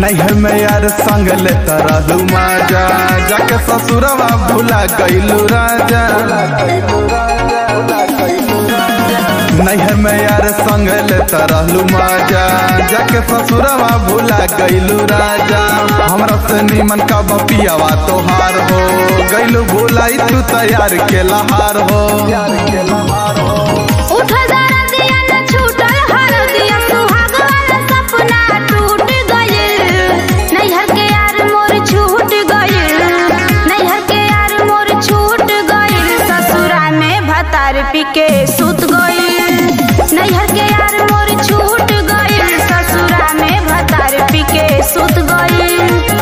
नैहर में यार संग लेता रहू माजा जाके ससुरवा भुला गईलू राजा नैहर में यार संग लेता रहलू माजा जाके ससुरवा भुला गईलू राजा हमरा से निमन का बपियावा तोहार हो गईलू भुलाई तू तैयार के लहार हो उठल दरदिया न छूटल हरदिया सुहाग वाला सपना टूट गइल नैहर के यार मोर छूट गइल नैहर के यार मोर छूट गइल ससुरा में भतार पी के सुत गइल नैहर के यार मोर छूट गइल ससुरा में भतार पी के सुत गइल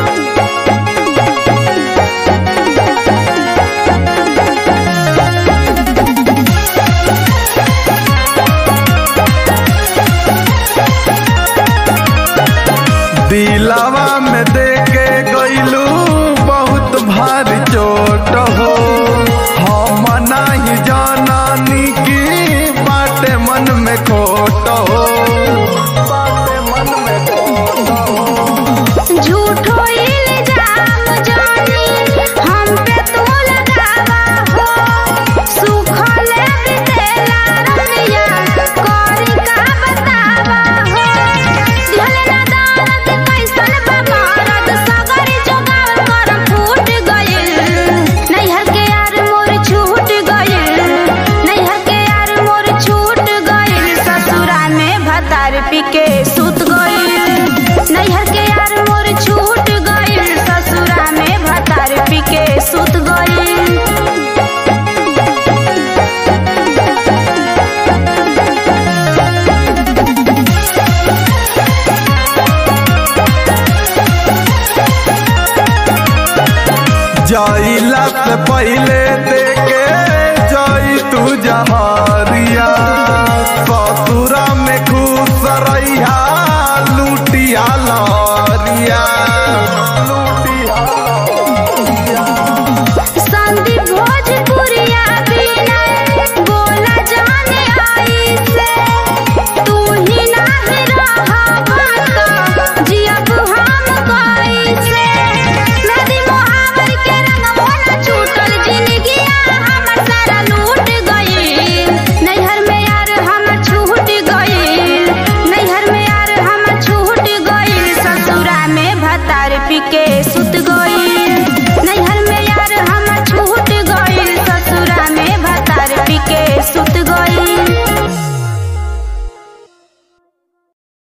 दिलावा में दे के गईलू बहुत भारी चोट हो हम नाही जानानी की बाटे मन में खोट हो बाटे मन में खोट हो झूठो इल्जाम जानी हम पे तू लगावा हो सुखल बितेला रतिया करी का बतावा हो दिहले ना दानत कैसन बमारत सगरी जोगाव कर फूट गइल नैहर के यार मोर छूट गइल नैहर के यार मोर छूट गइल ससुरा में भतार पी के सुत गइल नैहर के यार मोर छूट गइल ससुरा में भतार पी के सुत गइल जाइला से पहले